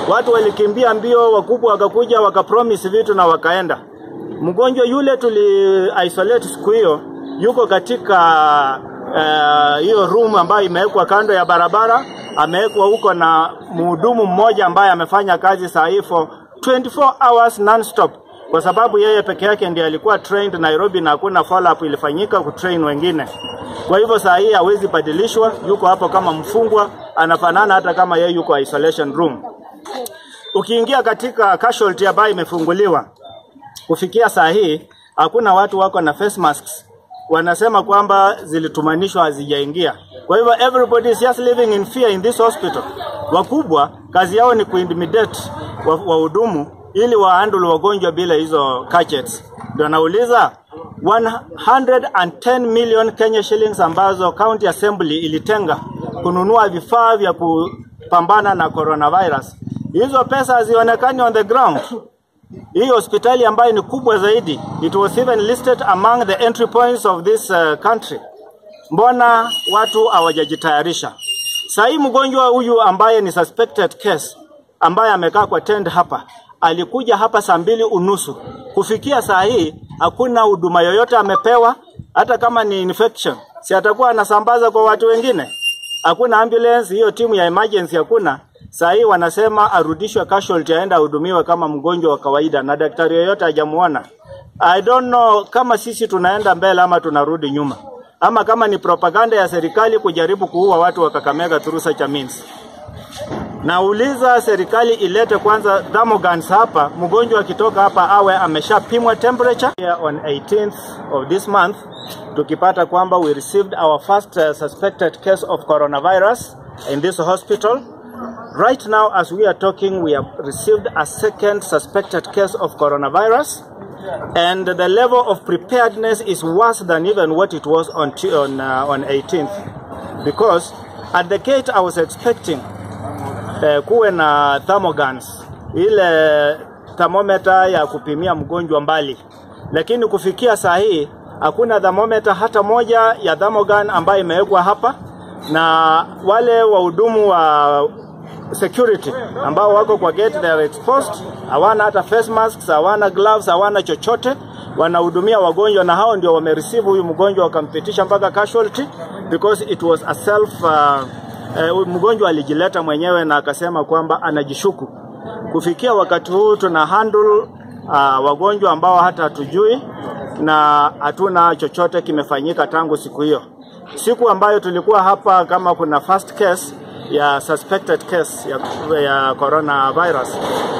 Watu walikimbia mbio, wakubwa wakakuja wakapromise vitu na wakaenda. Mgonjwa yule tuli isolate siku hiyo yuko katika hiyo uh, room ambayo imewekwa kando ya barabara, amewekwa huko na mhudumu mmoja ambaye amefanya kazi saa hii for 24 hours non-stop kwa sababu yeye peke yake ndiye alikuwa trained Nairobi na hakuna follow up ilifanyika kutrain wengine. Kwa hivyo saa hii hawezi badilishwa, yuko hapo kama mfungwa, anafanana hata kama yeye yuko isolation room. Ukiingia katika casualty ambayo imefunguliwa kufikia saa hii, hakuna watu wako na face masks. Wanasema kwamba zilitumanishwa hazijaingia. Kwa hivyo everybody is just living in fear in this hospital. Wakubwa kazi yao ni kuintimidate wahudumu wa ili wahandle wagonjwa bila hizo gadgets. Ndio nauliza 110 million Kenya shillings ambazo county assembly ilitenga kununua vifaa vya kupambana na coronavirus. Hizo pesa hazionekani on the ground. Hii hospitali ambayo ni kubwa zaidi, it was even listed among the entry points of this uh, country. Mbona watu hawajajitayarisha? Sasa hii mgonjwa huyu ambaye ni suspected case ambaye amekaa kwa tent hapa alikuja hapa saa mbili unusu. Kufikia saa hii hakuna huduma yoyote amepewa, hata kama ni infection, si atakuwa anasambaza kwa watu wengine? Hakuna ambulance, hiyo timu ya emergency hakuna. Saa hii wanasema arudishwe casualty, aende ahudumiwe kama mgonjwa wa kawaida, na daktari yoyote hajamuona. I don't know kama sisi tunaenda mbele ama tunarudi nyuma, ama kama ni propaganda ya serikali kujaribu kuua watu wa Kakamega through such a means. Nauliza serikali ilete kwanza thermogans hapa, mgonjwa akitoka hapa awe ameshapimwa temperature. Here on 18th of this month tukipata kwamba we received our first uh, suspected case of coronavirus in this hospital. Right now as we are talking we have received a second suspected case of coronavirus and the level of preparedness is worse than even what it was on on, uh, on 18th because at the gate I was expecting eh, kuwe na thermogans, ile thermometer ya kupimia mgonjwa mbali, lakini kufikia saa hii hakuna thermometer hata moja ya thermogun ambayo imewekwa hapa, na wale wahudumu wa security ambao wako kwa gate they are exposed, hawana hata face masks, hawana gloves, hawana chochote, wanahudumia wagonjwa, na hao ndio wamereceive huyu mgonjwa wakampitisha mpaka casualty because it was a self uh, uh, mgonjwa alijileta mwenyewe na akasema kwamba anajishuku. Kufikia wakati huu tuna handle uh, wagonjwa ambao hata hatujui na hatuna chochote kimefanyika tangu siku hiyo. Siku ambayo tulikuwa hapa, kama kuna first case ya suspected case ya, ya coronavirus